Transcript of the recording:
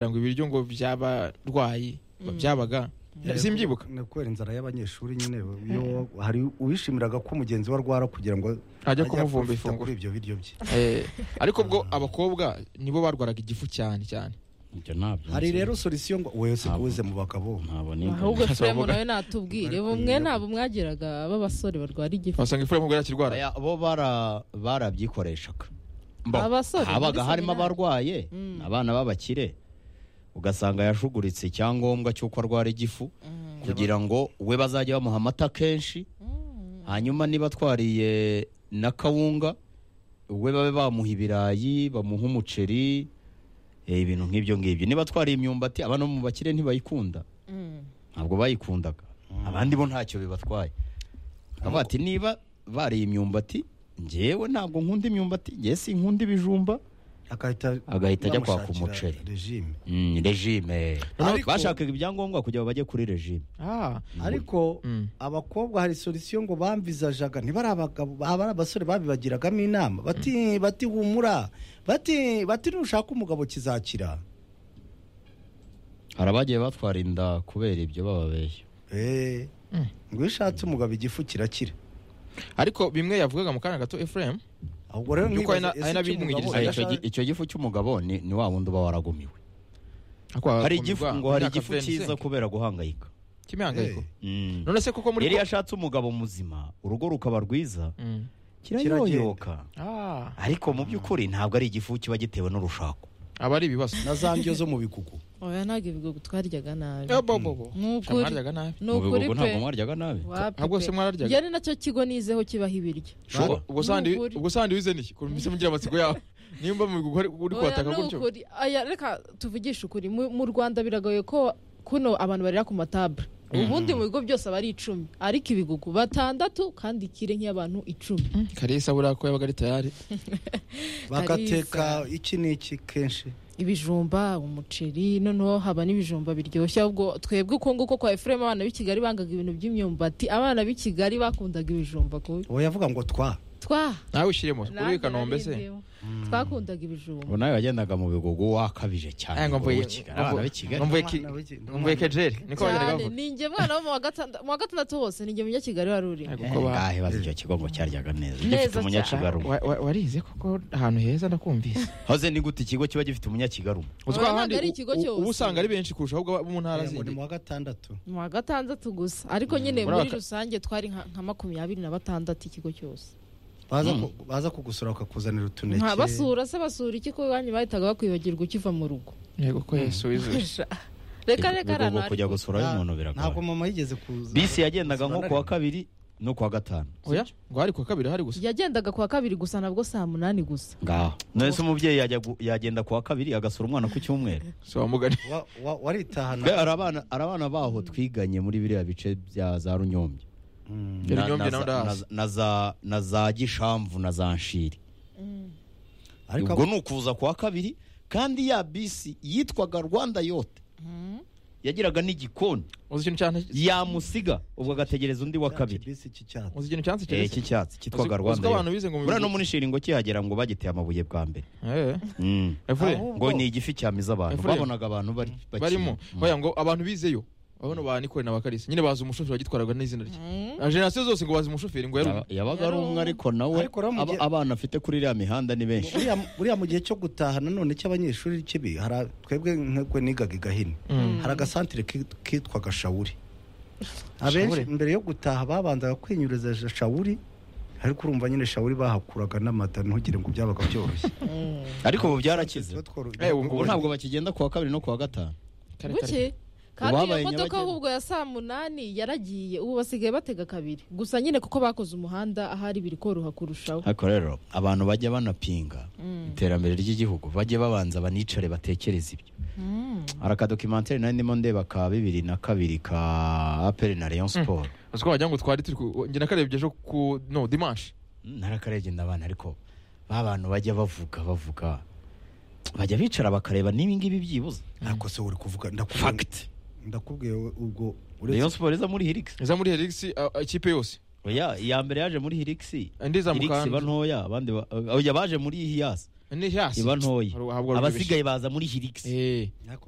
ngo ibiryo ngo by'abarwayi byabaga simbyibuka kubera inzara y'abanyeshuri nyine iyo hari uwishimiraga ko mugenzi we arwara kugira ngo ajya ajye kumuvumba afite ifunguro kuri ibyo biryo bye Eh, ariko bwo abakobwa nibo barwaraga igifu cyane cyane ibyo ntabyo hari rero solisiyo ngo wese Ntabwo. kuze mu bagabo ntabwo ni ahubwo furemu Bavuga- nawe natubwire Barakwiye. bumwe ntabwo mwagiraga b'abasore barwara igifu wasanga ifu y'umugore yakirwara Aya, bo bara- barabyikoreshaga abasore habaga muri harimo seminari. abarwaye Mm. abana b'abakire ugasanga yashuguritse icyangombwa cy'uko arwara igifu kugira ngo we bazajya bamuha amata kenshi hanyuma niba atwariye na kawunga we babe bamuha ibirayi bamuha umuceri eh, ibintu nk'ibyo ngibyo niba atwariye imyumbati abana bo mu bakire ntibayikunda Mm. ntabwo bayikundaga abandi bo ntacyo bibatwaye avuga ati niba bariye imyumbati njyewe ntabwo nkunda imyumbati njyewe sinkunda ibijumba agahita Agahita ajya kwaka bamushakira umuceri. regime Mm, regime Ariko- bashakaga ibyangombwa kugira ngo bajye kuri regime Ah, ariko Mm. abakobwa hari solisiyo ngo bamvizajaga ntibari abagabo abari abasore babibagiragamo inama bati bati humura bati bati nushaka umugabo kizakira hari abagiye batwara inda kubera ibyo bababeshya Eh, ngo iyo ushatse umugabo igifu kirakira ariko bimwe yavugaga mu kanya gato Ephraim ahubwo rero By'uko hari na- ese hari na icyo bindi umugabo mwigirizayo. icyo yashaka- gi- icyo gifu cy'umugabo ni, ni wa wundi uba waragumiwe ako hari agakomeza igifu ngo hari imyaka igifu 27 cyiza kubera guhangayika cy'imihangayiko Eh. Mm. none se kuko muri yari ko- yashatse umugabo muzima urugo rukaba rwiza Mm. kirayoyoka Ah, ariko mu by'ukuri ntabwo ari igifu kiba gitewe n'urushako aba ari ibibazo na za ndyo zo mu bikuku oya ntabwo ibigo twaryaga nabi Eh, bo, bo, bo. Nubwo uri- Mwaryaga nabi ni mu ukuri bihugu pe ntabwo mwaryaga nabi wapi ahubwo se pe. mwararyaga? Njye ni nacyo kigo nizeho kibaho ibiryo Ubwo- ubwo sandi Nukuri. ubwo sandi wize niki kurumvise mugira amatsiko yawe nimba mu bigo hari- uri Oya, kwataka ni gutyo ukuri. Aya, reka tuvugishe ukuri mu mu rwanda biragoye ko kuno abantu barira ku matabure ubundi mu bigo byose aba ari icumi ariko ibigugu batandatu kandi ikire nk'iy'abantu icumi karisa buriya ko yabaga ari tayari bagateka iki n'iki kenshi ibijumba umuceri noneho haba n'ibijumba biryoshye ahubwo twebwe uko nguko kwa efuremu abana b'i kigali bangaga ibintu by'imyumbati abana b'i kigali bakundaga ibijumba kubi uwo yavuga ngo twa twa nawe ushyiremo uri i nanjye kanombe se narindimo. twakundaga ibijumba ubu nawe yagendaga mu bigugu wakabije cyane Eh, ngo ngo mvuye- w'ikigali, abana b'i Kigali. mvuye ki- Abana b'i- mvuye kejeri niko bagendaga cyane bavuga ninjye mwana wo mu wa gatanda- mu wa gatandatu hose ninjye mujya kigali wari uri Eh, Eh, kuko ba- ngahe bazi icyo kigo ngo cyaryaga neza gifite Neza umunyakigarume Wa- wa- warize koko ahantu heza ndakumvise hoze ni gute ikigo kiba gifite umunyakigarume Uzi ko Oya, ahandi ntabwo ari ikigo u- u- cyose. uba usanga ari benshi kurusha ahubwo abo mu ntara ngo ni zindi mu wa gatandatu mu wa gatandatu gusa ariko nyine Muri muri aka- rusange twari nka nka makumyabiri na batandatu ikigo cyose baza ku- baza kugusura bakakuzanira utuneke nta basura se basura iki ko banyu bahitaga bakwibagirwa ukiva mu rugo yego ko yesu wizuye reka reka Ibigo rano ngo kujya gusurayo Nta- umuntu ntabwo biragoye mama yigeze kuza bisi yagendaga nko Zibana kuwa rimwe. kabiri no kuwa gatanu oya ngo hari ku wa kabiri hari gusa yagendaga kuwa kabiri gusa nabwo saa munani gusa ngaho none se umubyeyi yajya gu- yagenda kuwa kabiri agasura umwana ku cyumweru si wamugani Wa- wa- waritahana Be, hari abana hari abana baho twiganye muri biriya bice bya za runyombye Mm. Na- Runyombye na naho za- ndahazi. na- na za- na za gishamvu na za nshiri ariko ubwo ni ukuza kuwa kabiri kandi ya bisi yitwaga rwanda yote yagiraga n'igikoni uzi ikintu cyane yamusiga ubwo agategereza undi wa kabiri bisi iki cyatsi uzi ikintu cyane Eh, keretse cy'icyatsi Uzi- cyitwaga uzi rwanda ko abantu Yo. bize ngo mu buriya no bihugu- muri shiri ngo kihagera ngo bagiteye amabuye bwa mbere Eh, Mm. Efure, Aho- ngo ni igifi cyamiza abantu Efuremu. babonaga abantu bari bakina. barimo Mm. oya ngo abantu bizeyo bano ba nikore na bakarisi nyine bazi umushoferi wagitwaraga n'izina rye Na generasiyo zose ngo bazi umushoferi ngo Yaba- yarumye yabaga ari umwe ariko nawe Ariko rero mu aba- gihe- abana afite kuri iriya mihanda ni benshi buriya buriya mu gihe cyo gutaha nanone cy'abanyeshuri kibi hari a- twebwe nk'ubwo nigaga i gahini hari agasantire ki- kitwaga shawuri abenshi Shawuri? mbere yo gutaha babanzaga kwinyuriza ja- shawuri ariko urumva nyine shawuri bahakuraga n'amata ntugire ngo byabaga byoroshye ariko ubu byarakize Tuba tworo- Eh, ubu ubu ntabwo bakigenda kuwa kabiri no kuwa gatanu Kare, kare. buke kandi Ubabaye iyo modoka nyabagendwa. ahubwo ya saa munani yaragiye ubu basigaye batega kabiri gusa nyine kuko bakoze umuhanda ahari biri koroha kurushaho ariko rero abantu bajya banapinga iterambere ry'igihugu bajye babanza banicare batekereze ibyo hari akadokimantere nari ndimo ndeba ka bibiri na kabiri ka aperi na leon siporo uzi ko wagira ngo twari turi ku njye nakarebye ejo ku no dimanche narakarebye ndabana ariko ba bantu bajya bavuga bavuga bajya bicara bakareba niba ngibi byibuze ariko se uri kuvuga ndakubwiye fagiti ndakubwiye ubwo uretse leon siporo iza muri hirigisi iza muri helix ah, ikipe yose oya iya mbere yaje muri hirigisi indi iza mu hirigisi iba kanzu ntoya abandi ba- oya baje muri hiyasi ni hasi iba ntoya Hari- habwa rubyibushye. abasigaye baza muri hirigisi Eh, ariko